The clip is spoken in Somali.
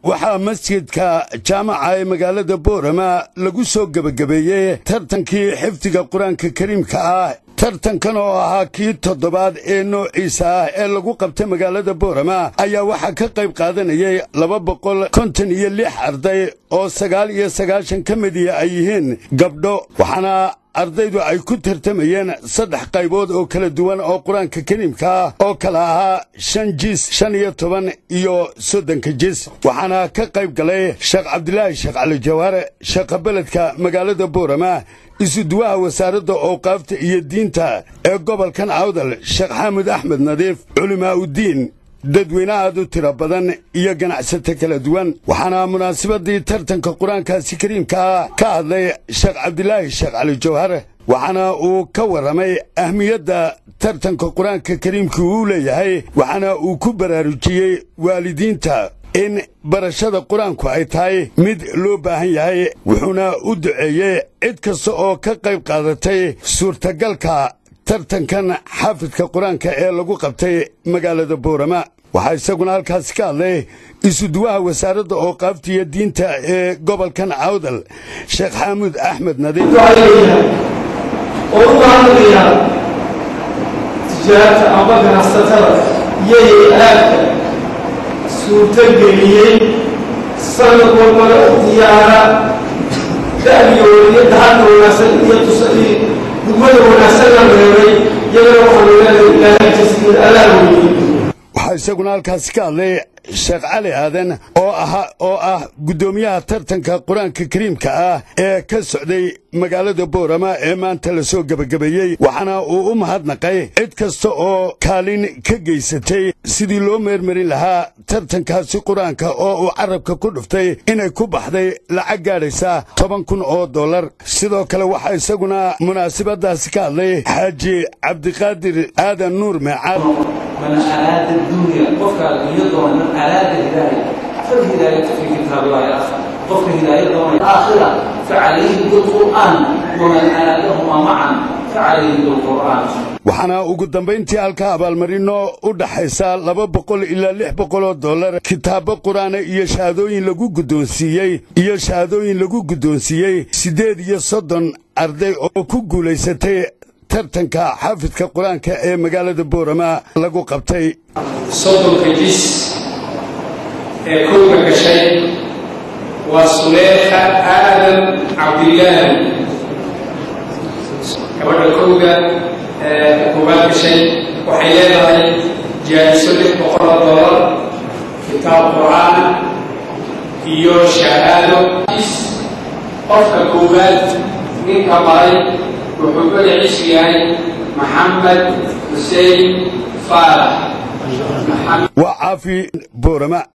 waxaa masjidka jaamaca ee magaalada boorama lagu soo gebagabeeyey tartankii xifdiga qur-aanka kariimka ah tartankan oo ahaa kii toddobaad ee noociisa ah ee lagu qabtay magaalada boorama ayaa waxaa ka qayb qaadanayay laba boqol konton iyo lix arday oo sagaal iyo sagaashan ka midiya ay yihiin gabdho waxaana ardaydu ay ku tartamayeen saddex qaybood oo kala duwan oo qur-aanka kariimka ah oo kala ahaa shan jis shan iyo toban iyo soddonka jis waxaana ka qayb galay sheekh cabdilaahi sheekh cali jawaare sheekha beledka magaalada boorama isuduwaha wasaaradda owqaafta iyo diinta ee gobolkan awdal sheekh xaamud axmed nadiif culimaa uddiin dadweyne aad u tiro badan iyo ganacsato kala duwan waxaana munaasabadii tartanka qur-aankaasi kariimka ah ka hadlay sheekh cabdilaahi sheekh cali jawhar waxaana uu ka warramay ahmiyadda tartanka qur-aanka kariimka uu leeyahay waxaana uu ku baraarujiyey waalidiinta in barashada qur-aanku ay tahay mid loo baahan yahay wuxuuna u duceeyey cid kasta oo ka qayb qaadatay suurtagalka tartankan xaafidka qur-aanka ee lagu qabtay magaalada boorama waxaa isaguna halkaasi ka hadlay isuduwaha wasaaradda ooqaafta iyo diinta ee gobolkan awdal sheekh xaamud axmed nadiif oo u mahadnaqaya tijaarta amba ganacsatada iyo hay-aadka suurtogeliyey sanad walbana u diyaara da'yooda dahalka wanaagsan iyo tusadii gudmada wanaagsan la reebay iyagana waxaanu leenahay ilaahay jasiir allaa weeyey waxaa isaguna halkaasi ka hadlay sheekh cali aadan oo aha oo ah guddoomiyaha tartanka qur-aanka kariimka ah ee ka socday magaalada boorama ee maanta la soo gebagabeeyey waxaana uu u mahadnaqay cid kasta oo kaalin ka geysatay sidii loo meermarin lahaa tartankaasi qur-aanka oo uu carabka ku dhuftay inay ku baxday lacag gaadhaysa toban kun oo dollar sidoo kale waxaa isaguna munaasabadaasi ka hadlay xaaji cabdiqaadir aadan nuur meecaad من أراد الدنيا قفك يضمن من أراد الهداية فالهداية في كتاب الله يا أخي قفك هداية ضمن الآخرة فعليه بالقرآن ومن أرادهما معا فعليه بالقرآن waxaana ugu dambayntii halka abaalmarino u dhaxaysa laba boqol ilaa lix boqol oo dollar kitaabo qur-aana iyo shahaadooyin lagu guddoonsiiyey iyo shahaadooyin lagu guddoonsiiyey siddeed iyo soddon arday oo ku guulaysatay tartanka xaafidka qur-aanka ee magaalada boorama lagu qabtay soddonka jis ee kowga gashay waa suleekha aadan cabdilaahi gabadha kowga ee koowaad gashay waxay leedahay jaa'iso lix boqol oo dollar kitaab qur'aan iyo shahaado jis qofka koowaad ninka maray wuxuu magaciisu yahay maxamed xuseen faalax waa caafi boorama